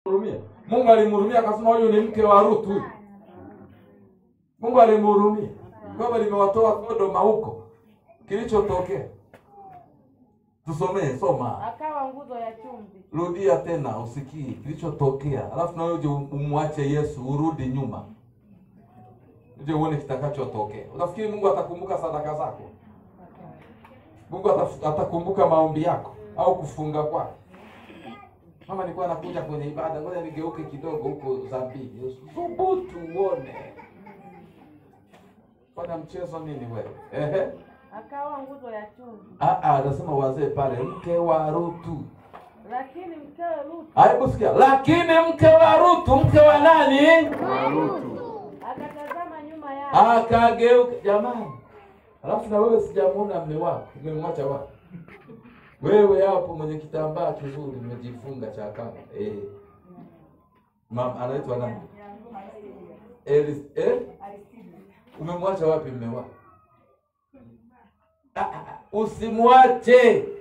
Hurumia. Mungu alimhurumia akasema huyu ni mke wa Ruth huyu. Mungu alimhurumia. Kwamba limewatoa Sodoma huko. Kilichotokea. Tusomee, soma. akawa nguzo ya chumvi Rudia tena usikie kilichotokea. Alafu na wewe uje umwache Yesu urudi nyuma. Uje uone kitakachotokea. Unafikiri Mungu atakumbuka sadaka zako? Mungu ataf- atakumbuka maombi yako au kufunga kwako? Mama nilikuwa nakuja kwenye ibada, ngoja nigeuke kidogo huko Zambini. Thubutu uone. Fanya mchezo nini wewe? Ehe. akawa nguzo ya chumvi Ah ah, anasema wazee pale mke wa Rutu. lakini mkewe Rutu Hebu sikia. Lakini mke wa Rutu, mke wa nani? akatazama nyuma yake Akageuka jamani. Alafu na wewe sijamuona mme wako. Umemwacha wapi? Wewe hapo mwenye kitambaa kizuri umejifunga cha kanga. Eh. Mama anaitwa nani? Elis eh? Umemwacha wapi mme wako? Ah, ah, ah, Usimwache.